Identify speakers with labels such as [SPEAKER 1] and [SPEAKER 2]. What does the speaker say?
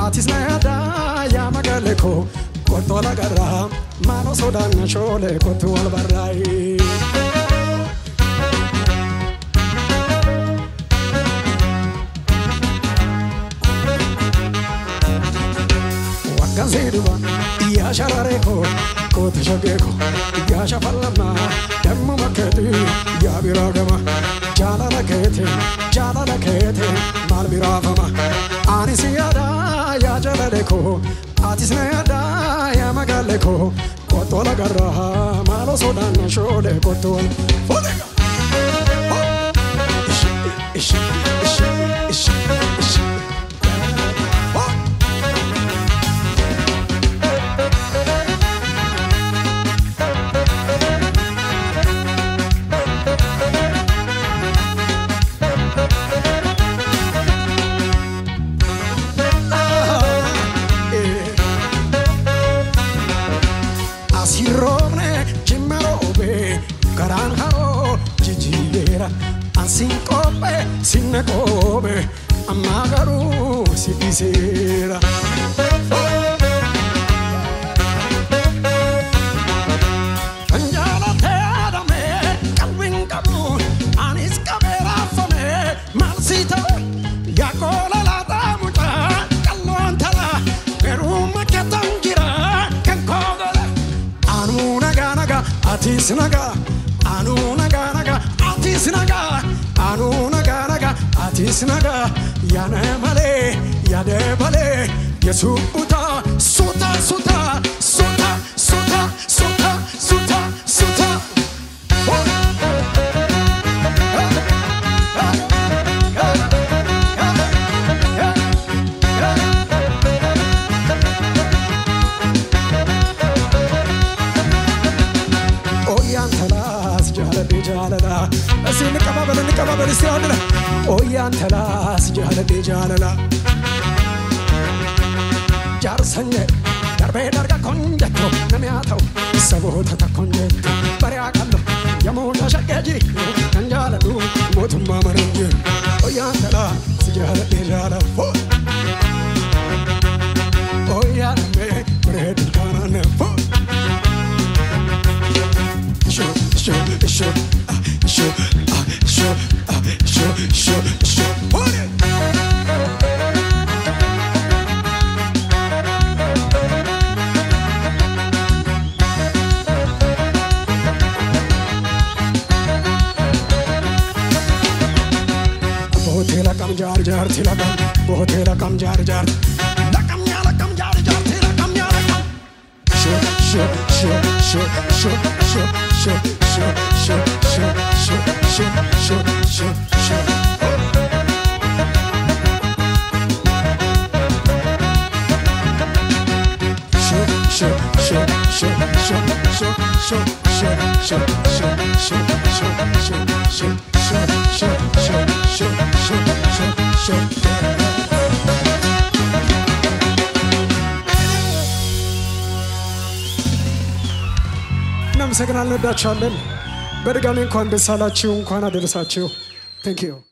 [SPEAKER 1] Atis na yaada yaa magaalee koo kottu wal agarraa maaloo sodaanna shoolee kottu wal barraa'ee. Wakkan seeduba yaa shararee koo koota shagee koo yaa shafallammaa damma makkeetti yaa biraa gama jaalala keetiin jaalala keetiin maal biraafama ani si yaada yaa jaalale koo atis na yaada yaa magaalee koo kottu wal agarraa maaloo sodaanna shoolee kottu wal fuudhega. Ishi ishi ishi ishi ishi. Oh! Asirroomne jimma roobee garaan haroo jijjiireera ansiin qophee sinna qophee ammaa garuu si dhiiseera. Kan jaalatee adamee qalbiin qabu anis qabee raafamee maal si ta'e yaa qoola laataa mucaa qalloon tala garuu makkeetan jira kan koo godhe. Anuu nagaa nagaa atis nagaa anuu nagaa nagaa atis nagaa anuu nagaa nagaa atis nagaa yaada malee yaada malee yesuun butaa suuta suuta suuta suuta suuta suuta suuta. Ooyaan talaas jaaladhee jaalala. Asiin ni qabaabala ni qabaabala si haadhala. Ooyaan talaas jaaladhee jaalala. Jaarsan jedhe darbee darga kon jettu namni haa ta'u saboota takkoon jettu bari'aa qallo yamuudha shaqqee jiru kan jaaladhu mootummaa mana hin jiru. Ooyaan talaas jaaladhee jaalala. Ooyaan mee bareedu kaanaan fuudha. Show, show, show, ah, show, ah, show, ah, show, show, show. Hold it. Bootee kam jaar jaarti laqam, bootee kam jaar jaarti. Laqam yaa laqam jaar jaarti laqam yaa laqam. Show, show, show, show, show, show, show, show, show, show, show, show, show, show, show. Show, show, show, show, show, show, show, show, show, show, show, show, show, show, show, show, show, show, show. እናመሰግናለን፣ እንወዳችኋለን። በድጋሚ እንኳን ደስ አላችሁ፣ እንኳን አደረሳችሁ። ቴንክ ዩ